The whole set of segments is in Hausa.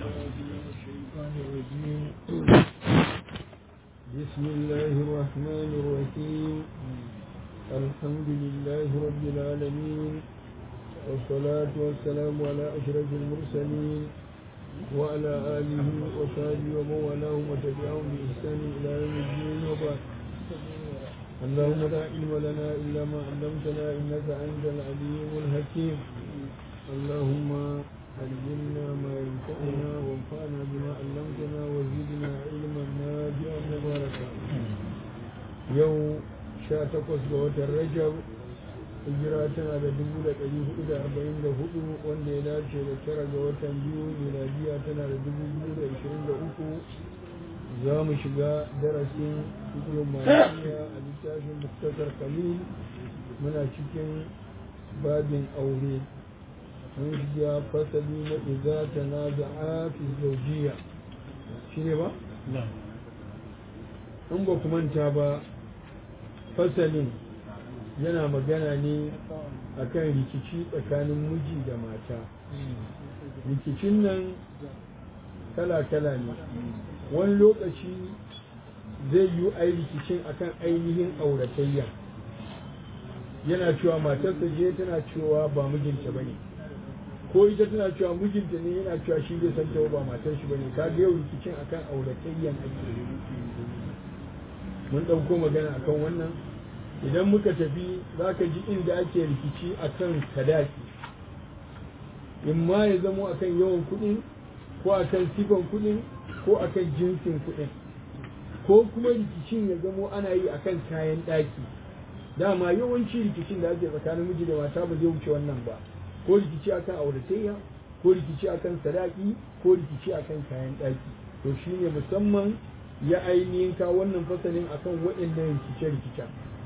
الشيطان الرجيم بسم الله الرحمن الرحيم الحمد لله رب العالمين والصلاة والسلام على أشرف المرسلين وعلى آله وصحبه ومن والاه وتبعهم بإحسان إلى يوم الدين وبعد اللهم لا علم لنا إلا ما علمتنا إنك أنت العليم الحكيم اللهم علمنا ما ينفعنا وانفعنا بما علمتنا وزدنا علما نافعا مباركا يوم sha takwas ga watan rajab hijira tana da dubu da ɗari hudu da arba'in da hudu wanda ya dace da tara ga watan biyu miladiya tana da dubu biyu da ashirin da uku za mu shiga darasin fikirin malikiya a littafin muktasar khalil muna cikin babin aure mun shiga fasali na iza ta na za'a fi zaujiya shi ne ba? in ba ku manta ba fasalin yana magana ne akan rikici tsakanin miji da mata rikicin nan kala-kala ne wani lokaci zai yi ai rikicin akan ainihin auratayya yana cewa matarsa je tana cewa ba mijinta bane ko ita tana cewa mijinta ne yana cewa shi bai san ba matar shi bane ka ga yau rikicin akan auratayyan ake mun ɗauko magana akan wannan idan muka tafi za ka ji inda ake rikici akan sadaki in ma ya zamo akan yawan kuɗin ko akan sifan kuɗin ko akan jinsin kuɗin ko kuma rikicin ya zamo ana yi akan kayan ɗaki dama yawanci rikicin da ake tsakanin miji da mata ba zai wuce wannan ba ko rikici akan auratayya ko rikici akan sadaki ko rikici akan kayan ɗaki to shine musamman ya ainihin ka wannan fasalin akan waɗannan rikice-rikice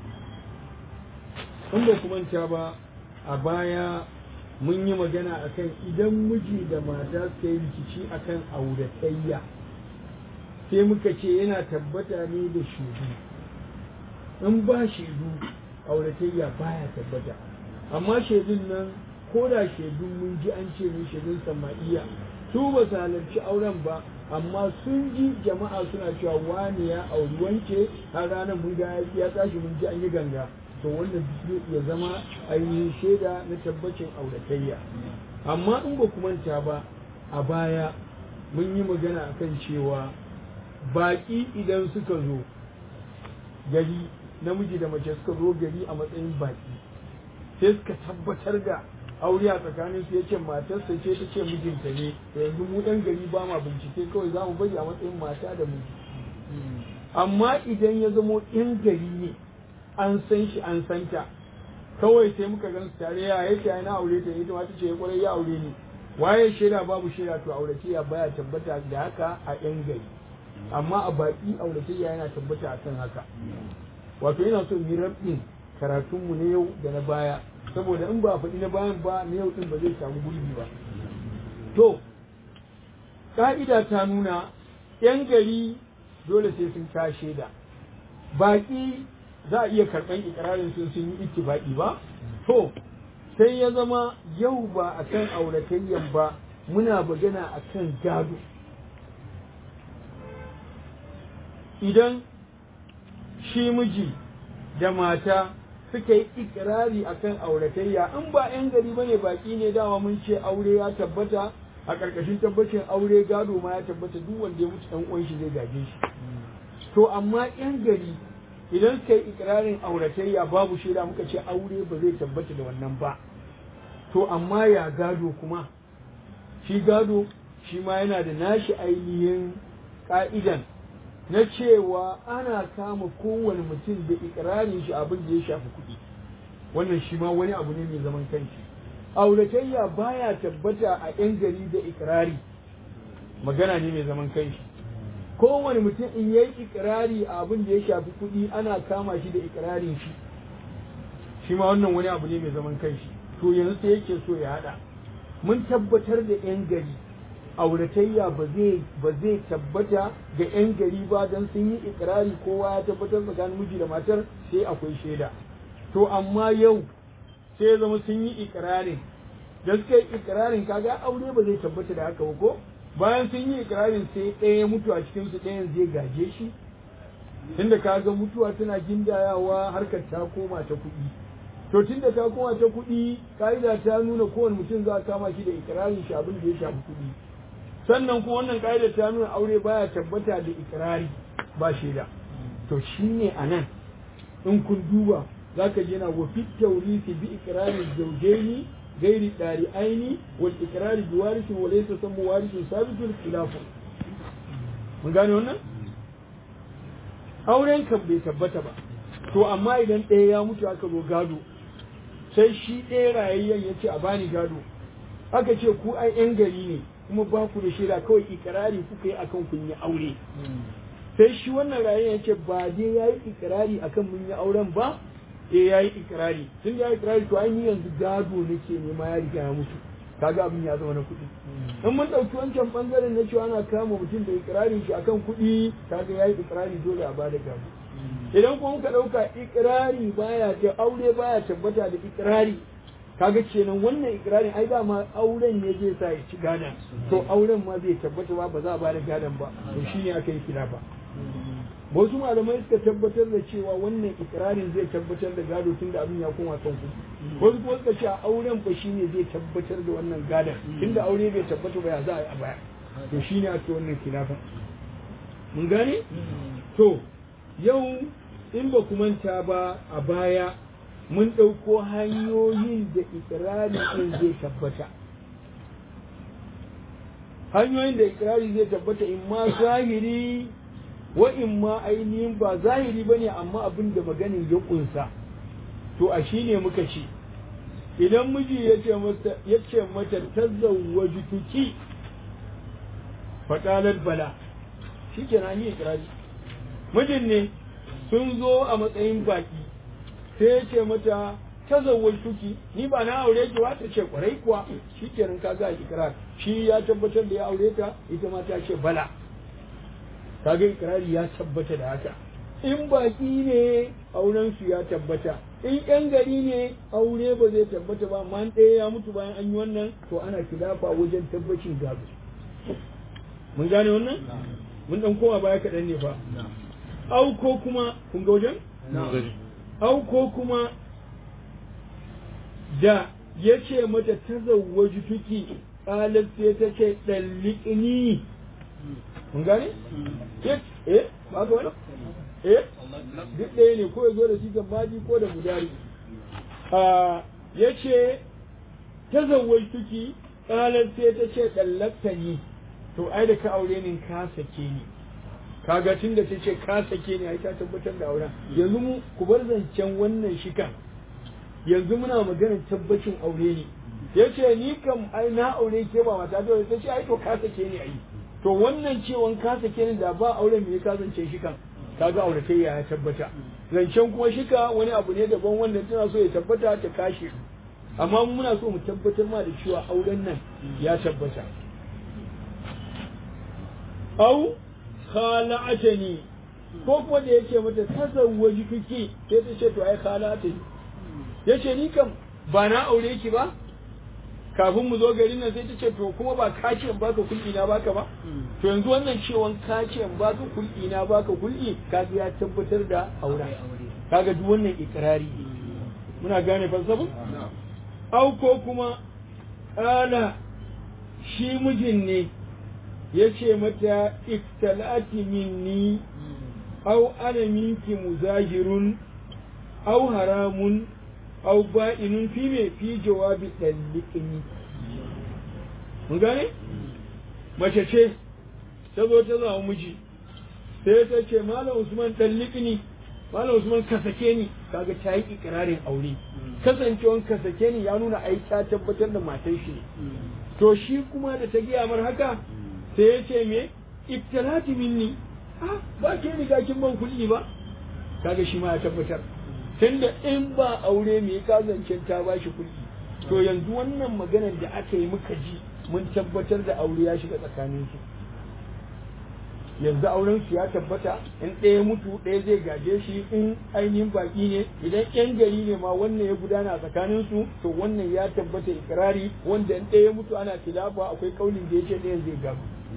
in ba ku manta ba a baya mun yi magana akan idan miji da mata suka yi rikici akan auratayya sai muka ce yana tabbata ne da shaidu in ba shaidu auratayya baya tabbata amma shaidun nan ko da shaidun mun ji an ce ne shaidun sama'iya su ba su halarci auren ba amma sun ji jama'a suna cewa wani ya auri wance har ranar mun ga ya tashi mun ji an yi ganga to wannan zai iya zama ainihin shaida na tabbacin auratayya amma in ba manta ba a baya mun yi magana akan cewa baƙi idan suka zo gari namiji da mace suka zo gari a matsayin baƙi sai suka tabbatar da aure a tsakanin su yace matarsa ce ta ce mijinta ne yanzu mu ɗan gari ba ma bincike kawai za mu bari a matsayin mata da miji amma idan ya zamo ɗan gari ne an san shi an santa kawai sai muka gan su tare ya yace ai na aure ta ita ma ta ce ya kwarai ya aure ni waye shaida babu shaida to auratayya baya tabbata da haka a ɗan gari amma a baki auratayya yana tabbata a kan haka wato yana so mu rabin karatunmu na yau da na baya saboda in ba a faɗi na bayan ba na yau ɗin ba zai samu gurbi ba to ƙa'ida ta nuna 'yan gari dole sai sun ka shaida baƙi za a iya karɓan ikirarin sun sun yi ittifaƙi ba to sai ya zama yau ba a kan auratayyan ba muna magana a kan gado idan shi miji da mata suka yi ikirari akan auratayya in ba 'yan gari ba ne baki ne dama mun ce aure ya tabbata a ƙarƙashin tabbacin aure gado ma ya tabbata duk wanda ya mutu ɗan uwan shi zai gaje shi to amma 'yan gari idan suka yi ikirarin auratayya babu shaida muka ce aure ba zai tabbata da wannan ba to amma ya gado kuma shi gado shi ma yana da nashi ainihin ka'idan na cewa ana kama kowane mutum da ikirarin shi abin da ya shafi kuɗi wannan shi ma wani abu ne mai zaman kanshi auratayya baya tabbata a 'yan gari da ikirari magana ne mai zaman kanshi kowane mutum in yayi ikirari a abin da ya shafi kuɗi ana kama shi da ikirarin shi shi ma wannan wani abu ne mai zaman kanshi to yanzu sai yake so ya haɗa mun tabbatar da 'yan gari auratayya ba zai ba zai tabbata ga 'yan gari ba don sun yi ikirari kowa ya tabbatar tsakanin miji da matar sai akwai shaida to amma yau sai ya zama sun yi ikirarin da suka yi ikirarin kaga aure ba zai tabbata da haka ba ko bayan sun yi ikirarin sai ɗaya ya mutu a cikin su ɗayan zai gaje shi tunda ka ga mutuwa tana gindayawa harkar ta koma ta kuɗi to tunda ta koma ta kuɗi ka'ida ta nuna kowane mutum za a kama shi da ikirarin shi abin da ya shafi kuɗi sannan kuma wannan ka'ida ta nuna aure baya tabbata da ikirari ba shaida to shine anan in kun duba zaka je na wa fit tawrisi bi ikrarin zawjaini gairi dari aini wal ikrari bi warithin wa laysa samu warithun sabitul khilafu mun gane wannan auren kan bai tabbata ba to amma idan ɗaya ya mutu aka zo gado sai shi ɗaya rayayyen ya ce a bani gado aka ce ku ai yan gari ne kuma ba ku da shaida kawai ikirari kuka yi akan kun yi aure sai shi wannan rayayyen ya ce ba dai ya yi ikirari akan mun yi auren ba eh ya yi ikirari tun da ya yi ikirari to ai ni yanzu gado nake nema ya riga ya mutu kaga abin ya zama na kuɗi in mun ɗauki wancan ɓangaren na cewa ana kama mutum da ikirarin shi akan kuɗi kaga ya yi ikirari dole a bada gado idan kuma muka ɗauka ikirari baya ta aure baya tabbata da ikirari kaga kenan wannan ikirarin ai dama auren ne zai sa ya ci gadon to auren ma zai tabbata ba ba za a bada gadon ba to shine aka yi kilafa wasu malamai suka tabbatar da cewa wannan ikirarin zai tabbatar da gado tunda abin ya koma kan kuɗi wasu kuma suka ce auren fa shine zai tabbatar da wannan gadon tunda aure bai tabbata ba ya za a yi a baya to shine ake wannan kilafa mun gane to yau in ba ku manta ba a baya mun ɗauko hanyoyin da ikirari ɗin zai tabbata hanyoyin da ikirari zai tabbata in ma zahiri wa in ma ainihin ba zahiri ba ne amma abin da maganin ya ƙunsa to a shi ne muka ci idan miji ya ce mata ta zawwaji tuki faɗalar bala shi ke na yi ikirari mijin ne sun zo a matsayin baki sai ya ce mata ta zawwal tuki ni ba na aure ki ta ce kwarai kuwa shi kenan ka ga ikrar shi ya tabbatar da ya aure ta ita ma ta ce bala kaga ikrari ya tabbata da haka in baki ne auren su ya tabbata in yan gari ne aure ba zai tabbata ba amma ɗaya ya mutu bayan an yi wannan to ana kilafa wajen tabbacin gado mun gane wannan mun dan koma baya kaɗan ne fa au ko kuma kun ga wajen au ko kuma da ya ce mata ta zawwaji tuki ƙalar sai ta ce ɗalliƙini mun gane? eh ba ga wani? eh duk ɗaya ne ko ya zo da sigan maji ko da mudari ya ce ta zawwaji tuki ƙalar sai ta ce ɗallaƙani to ai da ka aure ni ka sake ni kaga tun da ta ce ka sake ni ai ta tabbatar da auren yanzu mu ku bar zancen wannan shikan yanzu muna maganar tabbacin aure ne ya ce ni kam ai na aure ke ba mata ta ta ce ai to ka sake ni ai to wannan cewan ka sake ni da ba aure me ka zance shikan kaga aure kai ya tabbata zancen kuma shika wani abu ne daban wanda tana so ya tabbata ta kashe amma muna so mu tabbatar ma da cewa auren nan ya tabbata au khala'atani ko kuma da yake mata tazawwaji kike sai ta ce to ai khala'atani yace ni kam ba na aure ki ba kafin mu zo garin nan sai ta ce to kuma ba ka ce in baka kulli na baka ba to yanzu wannan cewan ka ce in baka kulli na baka kulli kaga ya tabbatar da aure kaga duk wannan ikrari muna gane falsafin au ko kuma kala shi mijin ne ya ce mata iktalati minni au ana minki muzahirun au haramun au ba'inun fi me fi jawabi dalliqini mun gane mace ce ta zo ta zama miji sai ta ce malam usman dalliqini malam usman ka sake ni kaga ta yi ikirarin aure kasancewan ka sake ni ya nuna ai ta tabbatar da matan shi to shi kuma da ta giya mar haka sai ya ce me ibtalati minni ah ba ke ni kin ban kuɗi ba kaga shi ma ya tabbatar tunda in ba aure me ka zancen ta ba shi kuɗi to yanzu wannan maganar da aka yi muka ji mun tabbatar da aure ya shiga tsakanin su yanzu auren su ya tabbata in ɗaya mutu ɗaya zai gaje shi in ainihin baki ne idan yan gari ne ma wannan ya gudana a tsakanin su to wannan ya tabbata ikirari wanda in ɗaya mutu ana tilafa akwai kaulin da yake ɗayan zai gado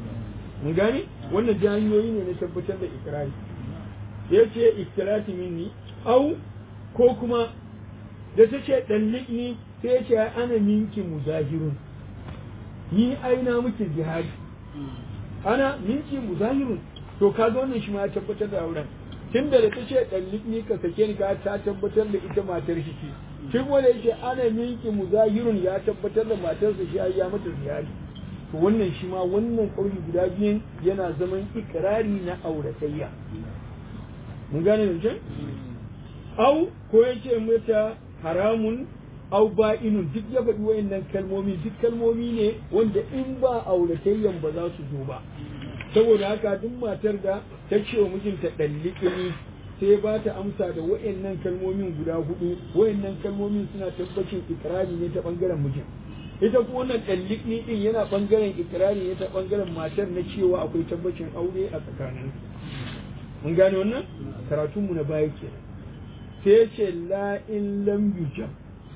mun gane wannan ji hanyoyi ne na tabbatar da ikrari ya ce ikirati minni au ko kuma da ta ce ɗallikni sai ya ce ana minki muzahirun ni aina muke jihadi ana minki muzahirun to kaga wannan shi ma ya tabbatar da auren tun da ta ce ɗallikni ka sake ni ka ta tabbatar da ita matar shi ce shi kuma da yake ana minki muzahirun ya tabbatar da matarsa shi ya mata jihadi to wannan shi ma wannan kauli guda biyun yana zaman ikirari na auratayya mun gane da ce au ko ya ce mata haramun au ba'inun duk ya faɗi wayannan kalmomi duk kalmomi ne wanda in ba auratayyan ba za su zo ba saboda haka duk matar da ta ce wa mijinta ɗalliƙini sai ba ta amsa da wayannan kalmomin guda hudu wayannan kalmomin suna tabbacin ikirari ne ta bangaren mijin ita kuma wannan ɗalliƙini ɗin yana bangaren ikirari ne ta bangaren matar na cewa akwai tabbacin aure a tsakanin mun gane wannan karatunmu na baya kenan sai ce la in lam yujab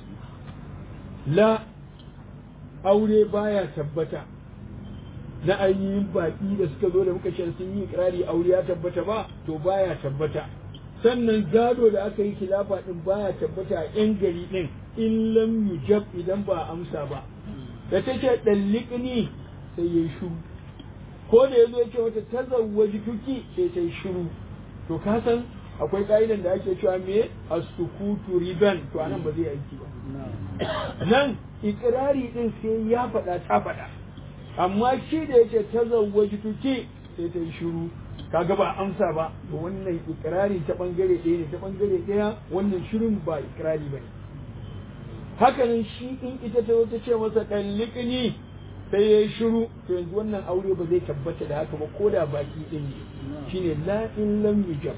la aure baya tabbata na ainihin baƙi da suka zo da muka ce sun yi ikirari aure ya tabbata ba to baya tabbata sannan gado da aka yi khilafa din baya tabbata a yan gari din in lam yujab idan ba amsa ba da ta ce ɗalliƙini sai ya yi shuru ko da ya zo ya ce wata tazawwaji tuki sai ta yi shuru to ka san akwai ka'idan da ake cewa me as-sukutu riban to anan ba zai aiki ba nan ikirari din sai ya faɗa ta faɗa amma shi da yake tazawwaji tuki sai ta yi shiru kaga ba amsa ba to wannan ikirari ta bangare ɗaya ne ta bangare ɗaya wannan shirin ba ikirari ba ne hakanan shi in ita ta wata ce masa ɗalliƙini sai ya yi shiru to yanzu wannan aure ba zai tabbata da haka ba ko da baki ɗin ne shine la in lam yujab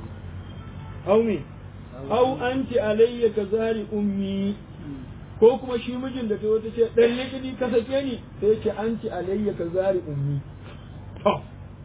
aw me aw anti alayya ka zari ummi ko kuma shi mijin da ta wata ce dan likini ka sake ni sai ya ce anti alayya ka zari ummi to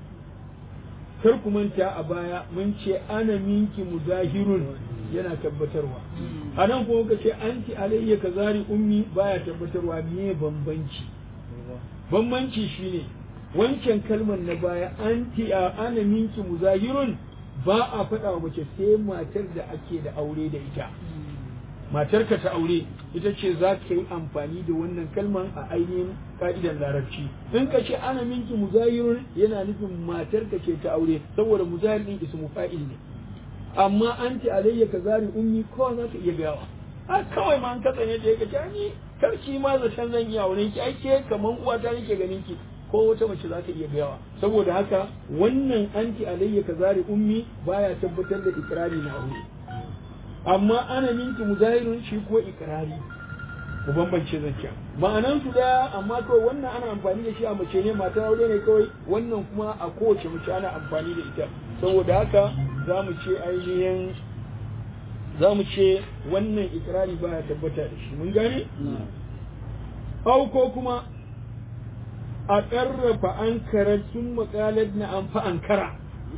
kar ku manta a baya mun ce ana minki muzahirun yana tabbatarwa a nan kuma ka ce anti alayya ka zari ummi baya tabbatarwa me bambanci bambanci shine wancan kalmar na baya anti a ana minki muzahirun ba a faɗa wa mace sai matar da ake da aure da ita matarka ta aure ita ce za ka yi amfani da wannan kalman a ainihin ka'idan larabci in ka ce ana minki muzahirun yana nufin matarka ce ta aure saboda muzahir din ismu fa'il ne amma an ce alayya ka zari ummi ko za ka iya gawa a kawai ma an kasance da ka ce ni karki ma zaton zan iya auren ki ai ke kaman uwata nake ganin ki ko wata mace za ta iya gayawa saboda haka wannan anti alayya ka zari ummi baya tabbatar da ikrari na aure amma ana minki muzahirun shi ko ikrari ku bambance zancen ma'anan su daya amma kawai wannan ana amfani da shi a mace ne matar aure ne kawai wannan kuma a kowace mace ana amfani da ita saboda haka za mu ce ainihin za mu ce wannan ikrari baya tabbata da shi mun gane? Au ko kuma a ƙarrafa an sun makalar na an fa an kara.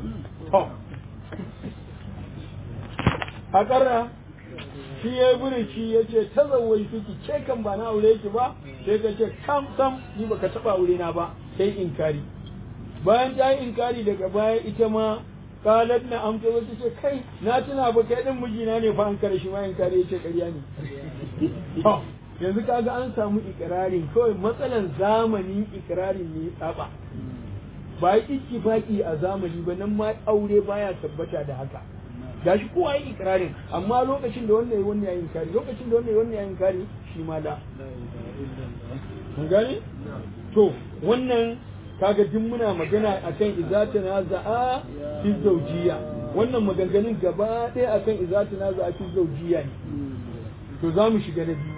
A ƙarra shi ya buri shi ya ce ta zawai fiki ce kan ba na aure ki ba sai ka ce kam sam ni baka taɓa aure na ba sai inkari. Bayan ta yi inkari daga baya ita ma kalat na amsa wata ce kai na tuna ba kai din mijina ne fa an kare shi ma inkari ya ce ƙarya ne. yanzu kaga an samu ikirarin kawai matsalan zamanin ikirarin ne ya tsaba ba yi ittifaqi a zamani ba nan ma aure baya tabbata da haka gashi kowa yi ikirarin amma lokacin da wannan wannan yayin kari lokacin da wannan wannan yayin kari shi ma da mun gane to wannan kaga duk muna magana akan izatana za'a fi zawjiyya wannan maganganun gaba ɗaya akan izatana za'a fi zawjiyya ne to za mu shiga na biyu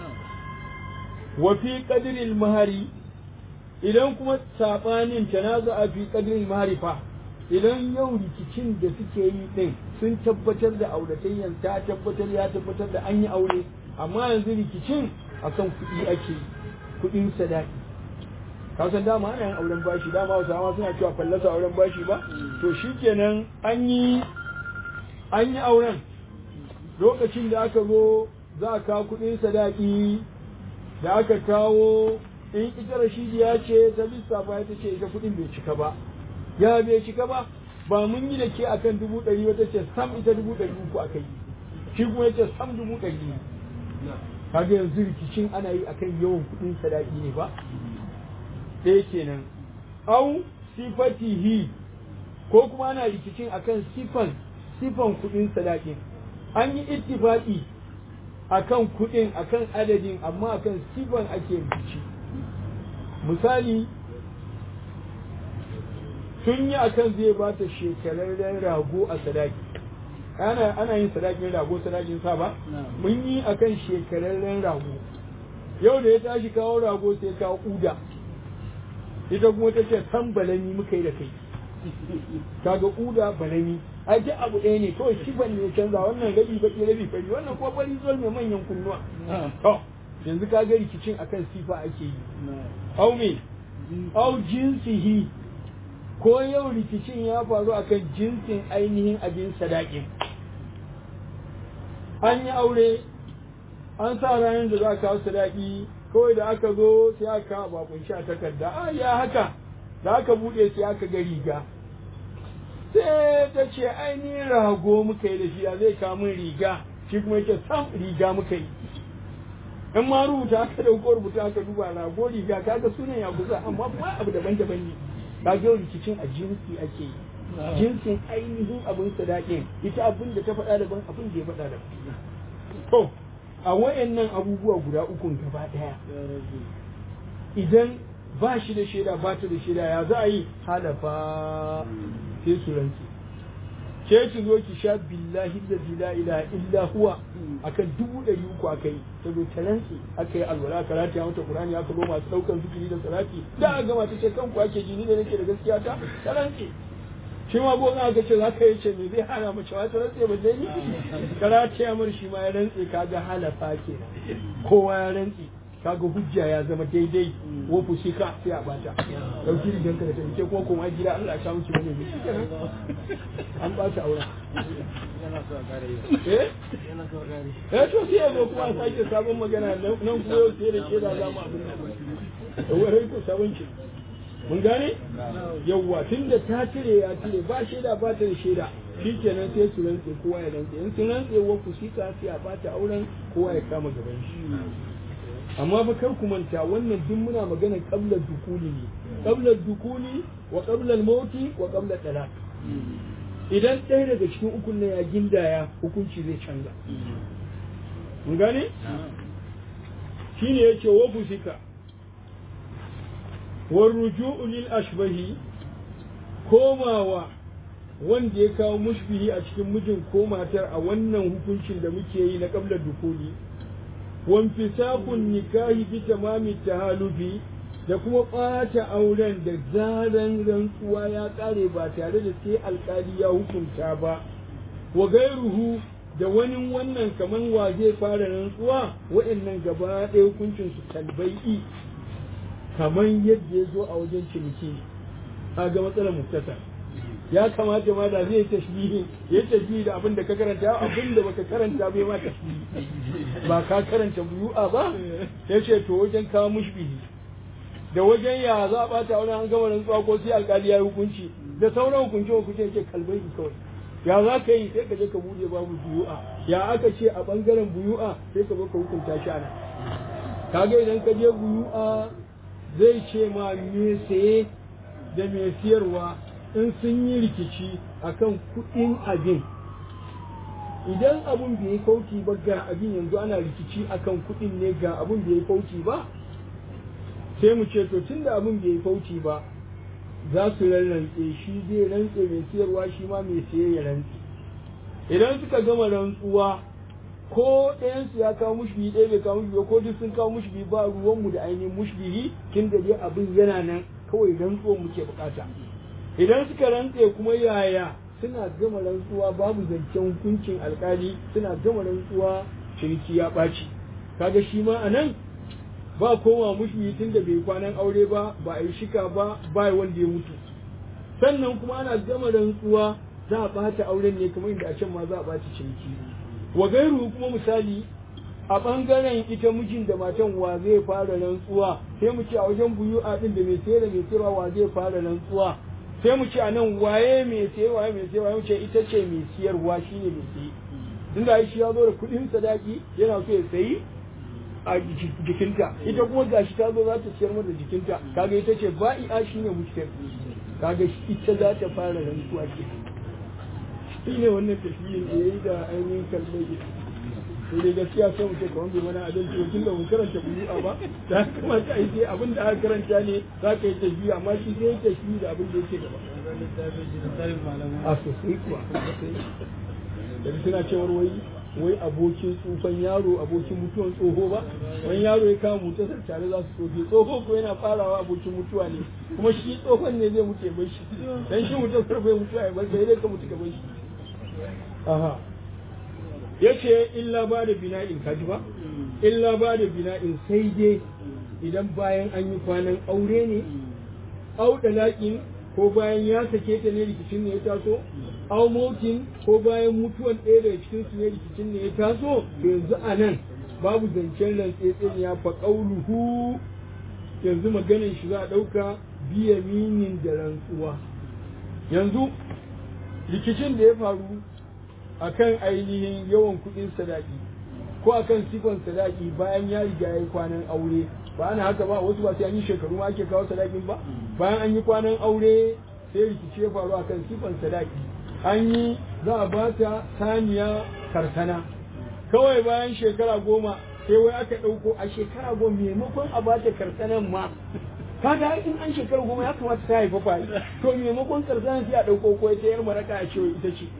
wa fi qadril mahari idan kuma sabanin tanaza'a fi qadril mahari fa idan yau rikicin da suke yi din sun tabbatar da auratayyan ta tabbatar ya tabbatar da an yi aure amma yanzu rikicin akan kuɗi ake kuɗin sadaki ka san dama ana yin auren bashi dama wasu ma suna cewa fallasa auren bashi ba to shikenan an yi an yi auren lokacin da aka zo za a kawo kuɗin sadaki da aka kawo in ita rashidiya ce ta lissafa ita ce ita kuɗin bai cika ba ya bai cika ba ba mun yi da ke akan dubu ɗari wata ce sam ita dubu ɗari uku aka yi shi kuma ya ce sam dubu ɗari ne kaga yanzu rikicin ana yi akan yawan kuɗin sadaki ne ba ɗaya kenan au sifatihi ko kuma ana rikicin akan sifan sifan kuɗin sadakin an yi ittifaqi akan kuɗin akan adadin amma akan sifan ake rikici misali sun yi akan zai ba ta shekararren rago a sadaki ana ana yin sadakin rago sadakin sa ba mun yi akan shekararren rago yau da ya tashi kawo rago sai kawo uda ita kuma ta ce san balami muka yi da kai kaga uda balami a ji abu ɗaya ne kawai sifan ne canza wannan rabi baki rabi fari wannan kuma fari zuwa mai manyan kunnuwa to yanzu kaga rikicin akan sifa ake yi au me au jinsihi ko yau rikicin ya faru akan jinsin ainihin abin sadakin an yi aure an sa ranar da za a kawo sadaki kawai da aka zo sai aka kawo bakun sha takarda a ya haka da aka buɗe sai aka ga riga sai ta ce ainihin rago muka yi da shi ya zai kawo min riga shi kuma yake sam riga muka yi in ma rubuta aka dauko rubuta aka duba rago riga kaga sunan ya kusa amma kuma abu daban-daban ne ka ga rikicin a jinsi ake yi jinsin ainihin abin sadakin ita abin da ta faɗa daban abin da ya faɗa daban to a wayannan abubuwa guda ukun gaba ɗaya idan ba shi da shaida ba ta da shaida ya za a yi halafa sai su rantsi ke ki zo ki sha billahi da la ilaha illa huwa akan dubu ɗari uku aka yi ta zo ta rantsi aka yi alwala karati ya mata qur'ani aka zo masu ɗaukan zikiri da salati da a gama ta ce kanku ake ji ni da nake da gaskiya ta ta rantsi shi ma ko aka ce za ka yi ce me zai hana mace wata rantsi ba zai yi karati ya mar shi ma ya rantsi kaga halafa kenan kowa ya rantsi kaga hujja ya zama daidai wa fusika sai a bata dauki rigan ka da ta ce kuma kuma gida Allah ya sha miki wani ne shikenan an ba ta auren eh eh to sai yazo kuma a sake sabon magana nan kuma yau sai da shaida za mu abin nan wai ko sabon ki mun gane yawwa tunda ta cire ya cire ba shaida ba ta da shaida shikenan sai su rantse kowa ya rantse in sun rantse wa fusika sai a bata auren kowa ya kama gaban shi amma fa kar ku manta wannan duk muna magana qabla dukuli ne qabla dukuli wa qabla al-mauti wa qabla talaq idan ɗaya daga cikin ukun nan ya gindaya hukunci zai canza mun gane shine yace wa fusika war ruju'u lil ashbahi komawa wanda ya kawo mushbihi a cikin mijin ko matar a wannan hukuncin da muke yi na qabla dukuli wanfisakun nikahi bi tamami tahalufi da kuma ɓata auren da zaran rantsuwa ya ƙare ba tare da sai alƙali ya hukunta ba wa gairuhu da wani wannan kaman wa zai fara rantsuwa wa'annan gaba ɗaya hukuncin su talbai'i kaman yadda ya zo a wajen ciniki ga matsalar muktasar ya kamata ma da zai tashbihi ya tashbihi da abin da ka karanta abin da baka karanta bai ma tashbihi ba ka karanta buyu'a ba ya ce to wajen kawo mushbihi da wajen ya za a bata wani an gama rantsuwa ko sai alkali ya yi hukunci da sauran hukunci hukunci yake kalbai kawai ya za ka yi sai ka je ka bude babu buyu'a ya aka ce a bangaren buyu'a sai ka zo ka hukunta shi ana kaga idan ka je buyu'a zai ce ma me saye da me siyarwa in sun yi rikici akan kuɗin abin idan abun bai yi kauci ba ga abin yanzu ana rikici akan kuɗin ne ga abun bai yi kauci ba sai mu ce to tunda abun bai yi kauci ba za su rarrantse shi zai rantse mai siyarwa shi ma mai siye ya rantse idan suka gama rantsuwa ko ɗayansu ya kawo mushbihi ɗaya bai kawo mushbihi ko duk sun kawo mushbihi ba ruwanmu da ainihin mushbihi tun da dai abin yana nan kawai rantsuwan muke bukata idan suka rantse kuma yaya suna gama rantsuwa babu zancen hukuncin alkali suna gama rantsuwa ciniki ya ɓaci kaga shi ma a nan ba kowa mushmi tun da bai kwanan aure ba ba a yi shika ba ba wanda ya mutu sannan kuma ana gama rantsuwa za a ɓata auren ne kamar inda a can ma za a ɓaci ciniki wa gairu kuma misali a ɓangaren ita mijin da matan wa zai fara rantsuwa sai mu ce a wajen buyu'a din da mai sayar da mai sayarwa wa zai fara rantsuwa sai mu ce a nan waye mai sayarwa waye mai sayarwa mu ce ita ce mai siyarwa shine mai sayi tunda shi ya zo da kuɗin sadaki yana so ya sayi a jikinta ita kuma gashi ta zo za ta ciyar mata jikinta kaga ita ce ba'i'a shine mushkil kaga ita za ta fara rantsuwa ke shi ne wannan tafiyin da yayi da ainihin kalmai sai dai gaskiya sai mu ce kamar bai mana adalci wa tunda mun karanta buyu'a ba da kamata ai sai abin da aka karanta ne za ka yi tafiya amma shi sai tafiyi da abin da yake gaba a sosai kuwa da suna cewar wai wai abokin tsufan yaro abokin mutuwan tsoho ba wani yaro ya kama mutasar tare za su tsofe tsoho ko yana farawa abokin mutuwa ne kuma shi tsohon ne zai mutu ya bar shi dan shi mutasar bai mutuwa ya bar sai dai ka mutu ka bar shi aha yace illa ba da bina'in kaji ba illa ba da bina'in sai dai idan bayan an yi kwanan aure ne au dalakin ko bayan ya sake ta ne rikicin ne ya taso au motin ko bayan mutuwan ɗaya daga cikin su ne rikicin ne ya taso to yanzu a nan babu zancen rantsetse ya fa qauluhu yanzu maganin shi za a ɗauka biya minin da rantsuwa yanzu rikicin da ya faru akan ainihin yawan kuɗin sadaki ko akan sifan sadaki bayan ya riga ya yi kwanan aure ba ana haka ba wasu ba sai an yi shekaru ma ake kawo sadakin ba bayan an yi kwanan aure sai rikici ya faru akan sifan sadaki an yi za a bata saniya karsana kawai bayan shekara goma sai wai aka ɗauko a shekara goma maimakon a bata karsanan ma kaga in an shekara goma ya kamata ta haifa fa to maimakon karsanan sai a ɗauko ko ta yar maraka a cewa ita ce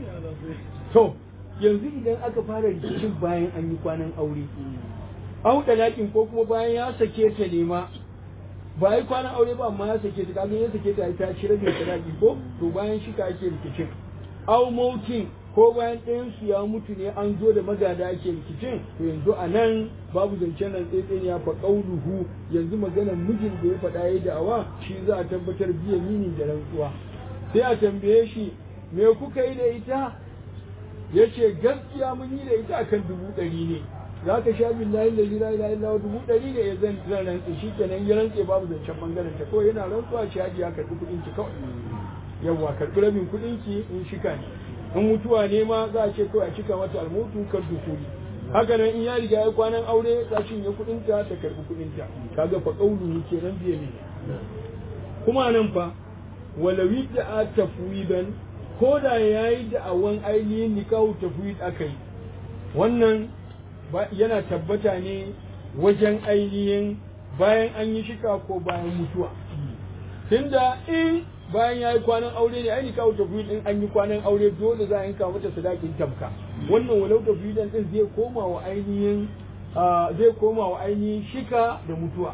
to yanzu idan aka fara rikicin bayan an yi kwanan aure au dalakin ko kuma bayan ya sake ta nema ba yi kwanan aure ba amma ya sake ta kaga ya sake ta ta ci rabin sadaki ko to bayan shi ka ake rikicin au mautin ko bayan ɗayan su ya mutu ne an zo da magada ake rikicin to yanzu a nan babu zancen nan tsaitsayin ya fa qauluhu yanzu maganar mijin da ya faɗa yayi da'awa shi za a tabbatar biya mini da rantsuwa sai a tambaye shi me kuka yi da ita yace gaskiya mun yi da ita akan dubu ɗari ne za ka sha billahi da la ilaha illa dubu ɗari ne ya zan zan rantse shi kenan ya rantse babu zancen bangaren ta kawai yana rantsuwa shi haji ya karɓi kuɗin ki kawai yawwa karɓi rabin kuɗin ki in shika ne in mutuwa ne ma za a ce kawai a cika mata almutu kar dukuri haka nan in ya riga ya kwanan aure ta cinye kuɗin ta ta karɓi kuɗin ta kaga fa kaulu kenan biye ne kuma nan fa walawi da tafwidan ko da yayi da'awan ainihin nikahu tafwid akai wannan yana tabbata ne wajen ainihin bayan an yi shika ko bayan mutuwa tunda in bayan ya yi kwanan aure ne ai kawo tafiyar din an yi kwanan aure dole za a yanka mata sadakin tamka wannan walau tafiyar din zai koma wa ainihin zai koma wa ainihin shika da mutuwa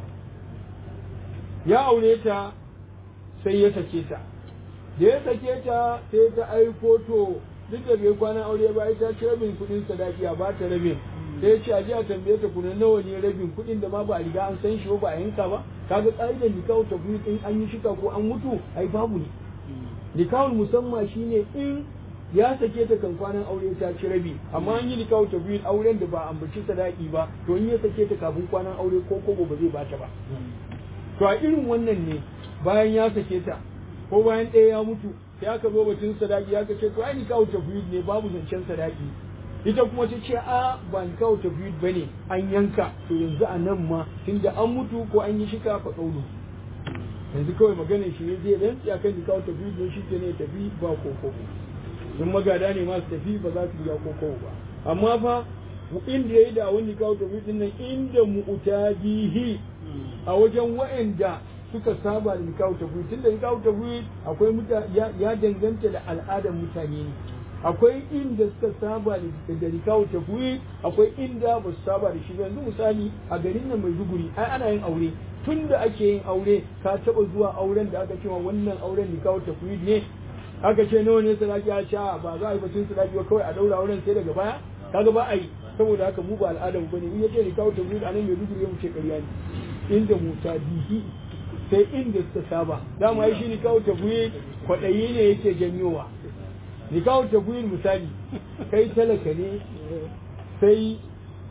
ya aure ta sai ya sake ta da ya sake ta sai ta aiko to duk da bai kwanan aure ba ita ce rabin kuɗin sadaki a ba ta rabin sai ya ce a a tambaye ta kuna nawa ne rabin kuɗin da ma ba a riga an san shi ba a yanka ba kaga ƙa'idar nikahu tafiyu in an yi shika ko an mutu ai babu ne nikahul musamman shine in ya sake ta kan kwanan aure ta ci rabi amma an yi nikahu tafiyu auren da ba ambaci sadaki ba to in ya sake ta kafin kwanan aure ko kobo ba zai bata ba to a irin wannan ne bayan ya sake ta ko bayan ɗaya ya mutu sai aka zo batun sadaki aka ce to ai nikahu tafiyu ne babu zancen sadaki ita kuma ta ce a ba ni kawo tafiyid ba ne an yanka to yanzu a nan ma tunda an mutu ko an yi shika fa kaulu yanzu kawai maganar shi ne zai rantsi akan ni kawo tafiyid ne shi ne tafi ba koko in magada ne masu tafi ba za su biya koko ba amma fa inda ya yi da wani kawo tafiyid din nan inda mu'tadihi a wajen wa'anda suka saba da nikahu tafiyid tunda nikahu tafiyid akwai ya danganta da al'adar mutane ne akwai inda suka saba da rikawo tafiye akwai inda ba su saba da shi ba yanzu misali a garin nan mai duguri ai ana yin aure tun da ake yin aure ka taba zuwa auren da aka ce wa wannan auren rikawo tafiye ne aka ce nawa ne sadaki a sha ba za a yi batun sadaki ba kawai a daura auren sai daga baya kaga ba a yi saboda haka mu ba al'adar mu bane in yace rikawo tafiye a nan mai duguri ya mu ce ƙarya ne inda musa bihi sai inda suka saba dama ai shi rikawo tafiye kwaɗayi ne yake janyowa ni kawo tabbuyin misali kai talaka ne sai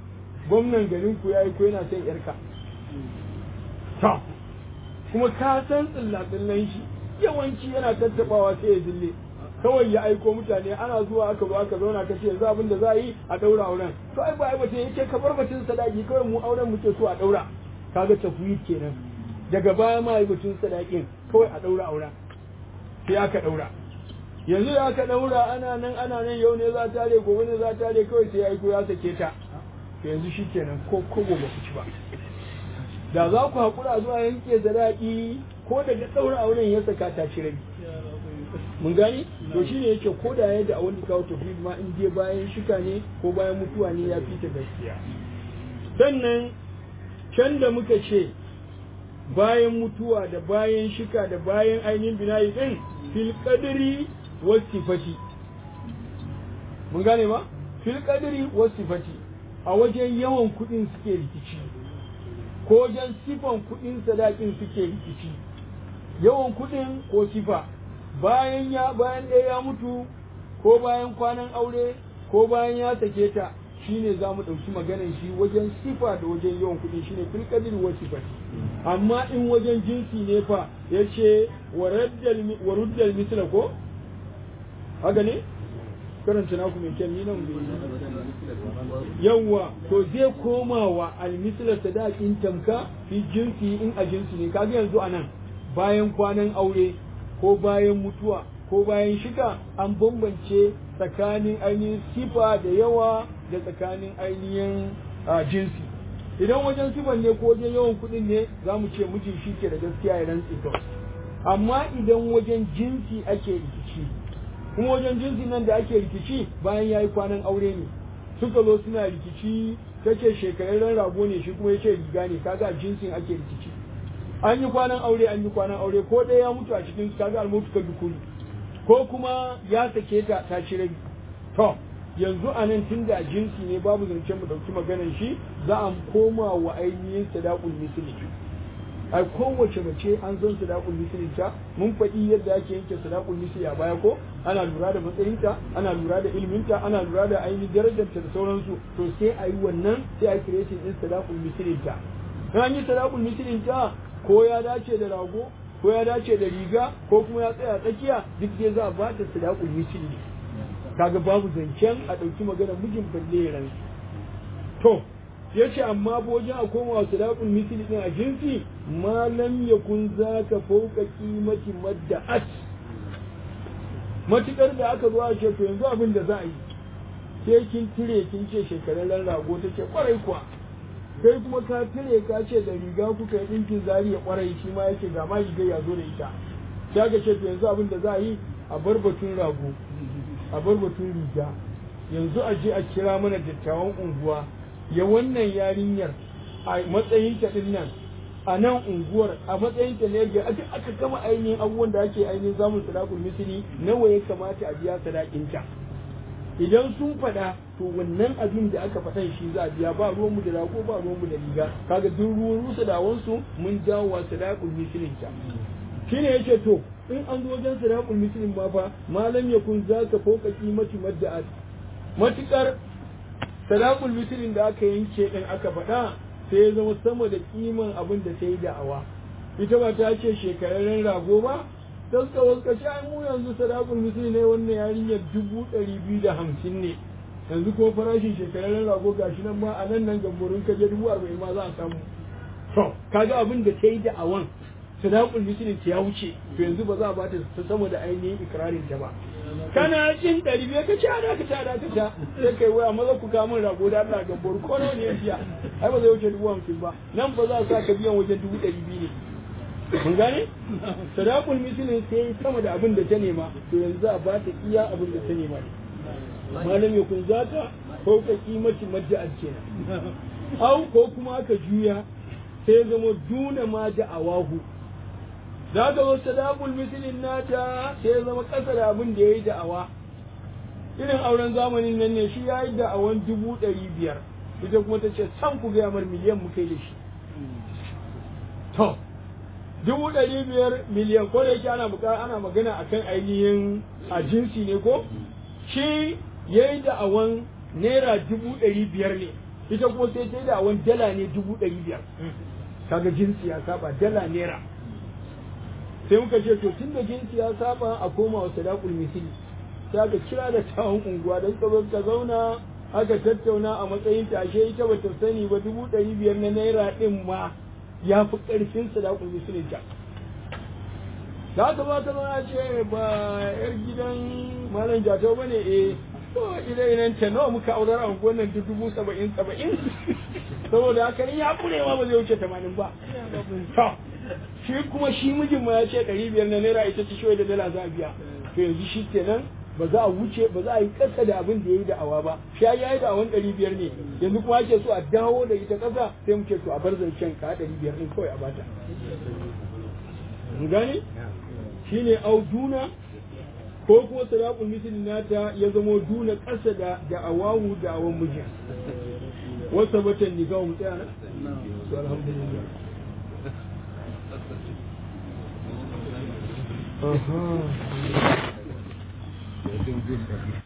gwamnan garin ku yayi ko yana son yarka to kuma ka san tsillatsillan shi yawanci yana tattabawa sai ya zille kawai ya aiko mutane ana zuwa aka zo aka zauna ka ce yanzu abin da za a yi a daura auren to ai ba ai bace yake ka bar batun sadaki kawai mu auren muke so a daura kaga tafwid kenan daga baya ma ai batun sadakin kawai a daura auren sai aka daura yanzu da aka daura ana nan ana nan yau ne za ta tare gobe ne za ta tare kawai sai ya aiko ya sake ta to yanzu shikenan ko kogo ba ku ci ba da za ku haƙura zuwa yanke sadaki ko daga ɗaura auren ya saka ta ci rabi mun gani to shine yake ko da yadda a wani kawo tafi ma in je bayan shika ne ko bayan mutuwa ne ya fita gaskiya sannan can da muka ce bayan mutuwa da bayan shika da bayan ainihin binayi din fil qadri was sifati mun gane ma fil qadri was sifati a wajen yawan kuɗin suke rikici ko wajen sifan kuɗin sadakin suke rikici yawan kuɗin ko sifa bayan ya bayan ɗaya ya mutu ko bayan kwanan aure ko bayan ya sake ta shine za mu ɗauki maganar shi wajen sifa da wajen yawan kuɗi shine fil qadri wa sifati amma in wajen jinsi ne fa yace wa ruddal misla ko haka ne karanta naku mai kyan ni nan yawwa to zai koma wa almisla sadakin tamka fi jinsi in a jinsi ne kaga yanzu anan bayan kwanan aure ko bayan mutuwa ko bayan shiga an bambance tsakanin ainihin sifa da yawa da tsakanin ainihin jinsi idan wajen sifan ne ko wajen yawan kuɗin ne za mu ce mijin shi ke da gaskiya ya rantsi kawai amma idan wajen jinsi ake rikici kuma wajen jinsi nan da ake rikici bayan ya yi kwanan aure ne suka zo suna rikici kace shekararren rago ne shi kuma ya ce riga ne kaga jinsin ake rikici an yi kwanan aure an yi kwanan aure ko ɗaya ya mutu a cikin su kaga almutu ka dukuni ko kuma ya sake ta ta ci rabi to yanzu a nan tun da jinsi ne babu zance mu ɗauki maganar shi za a koma wa ainihin sadaqul misli a kowace mace an san sadaqul misli ta mun faɗi yadda ake yanke sadaqul misli a baya ko ana lura da matsayinta ana lura da ilminta ana lura da ainihin darajarta da sauransu to sai a yi wannan sai a yi creating din sadaqul misli ta an yi sadaqul misli ta ko ya dace da rago ko ya dace da riga ko kuma ya tsaya tsakiya duk dai za a ba ta sadaqul misli kaga babu zancen a ɗauki magana mijin balle ya rantsu to ya ce amma wajen a koma wa sadaqul misli din a jinsi ma lam yakun zaka fauka qimati madda'at matukar da aka zo a ce to yanzu abin da za a yi sai kin tire kin ce shekararren rago ta ce kwarai kuwa kai kuma ka tire ka ce da riga kuka yi ɗinkin zari ya kwarai shi ma yake ga ma riga ya zo da ita sai aka ce to yanzu abin da za a yi a bar batun rago a bar batun riga yanzu a je a kira mana dattawan unguwa ya wannan yarinyar a matsayin ta din nan a nan unguwar a matsayin ta ne ga aka aka gama ainihin abubuwan da ake ainihin samun sadakul misli nawa ya kamata a biya sadakin ta idan sun faɗa to wannan abin da aka faɗan shi za a biya ba ruwan mu da rago ba ruwan mu da riga kaga duk ruwan rusa da wansu mun jawo wa sadakul mislin ta shine yace to in an zo wajen sadaqul muslim ma fa malam yakun zaka fauka qimati madda'at matukar sadaqul muslim da aka yanke din aka faɗa sai ya zama sama da kiman abin da ta yi da'awa ita ba ta ce shekararren rago ba ta suka waska shi ai mu yanzu sadaqul muslim ne wannan yarinyar dubu ɗari biyu da hamsin ne yanzu ko farashin shekararren rago gashi nan ma a nan nan gamborin kaje dubu arba'in ma za a samu to kaga abin da ta yi da'awan sadaqul muslim ya wuce to yanzu ba za a bata ta sama da ainihin ikrarin ta ba kana jin ɗari biyar ka ci ana ka ta da ka ta sai kai waya maza ku kawo min rago da Allah gambar ko nawa ne ya biya ai ba zai wuce dubu hamsin ba nan ba za a sa ka biyan wajen dubu ɗari biyu ne mun gane sadaqul muslim sai sama da abin da ta nema to yanzu za a bata iya abin da ta nema ne malam ya kun zaka ko ka kimaci majja'at kenan au ko kuma aka juya sai zama duna ma da awahu za ka zo sadaqul mislin nata sai ya zama ƙasa da abin da ya yi da'awa irin auren zamanin nan ne shi ya yi da'awan dubu ɗari biyar ita kuma ta ce san ku gaya mar miliyan mu kai da shi to dubu ɗari biyar miliyan ko da yake ana buƙa ana magana akan ainihin a jinsi ne ko shi ya yi da'awan naira dubu ɗari biyar ne ita kuma sai ta yi da wani dala ne dubu ɗari biyar kaga jinsi ya saba dala naira sai muka ce to tun da jinsi ya saba a koma wa sadaqul misli sai aka kira da tawon unguwa don ka zo ka zauna aka tattauna a matsayin tashe ita ba ta sani ba dubu ɗari biyar na naira ɗin ma ya fi ƙarfin sadaqul misli ta da aka ba ta zama ce ba yar gidan malam jatau ba ne eh to idan idan ta nawa muka aurar a unguwar nan dubu saba'in saba'in saboda haka ni ya kurewa ba zai wuce tamanin ba to shi kuma shi mijin ma ya ce ɗari biyar na naira ita ce shi da dala za a biya to yanzu shi kenan ba za a wuce ba za a yi ƙasa da abin da ya yi da'awa ba shi ya yi da'awan ɗari biyar ne yanzu kuma ake so a dawo da ita ƙasa sai mu ce to a bar zancen ka ɗari biyar ɗin kawai a bata mun gane shi ne au duna ko kuma sadaqul misli nata ya zamo duna ƙasa da da'awahu da'awan mijin wasa batan nigahu mu tsaya nan to alhamdulillah Aha.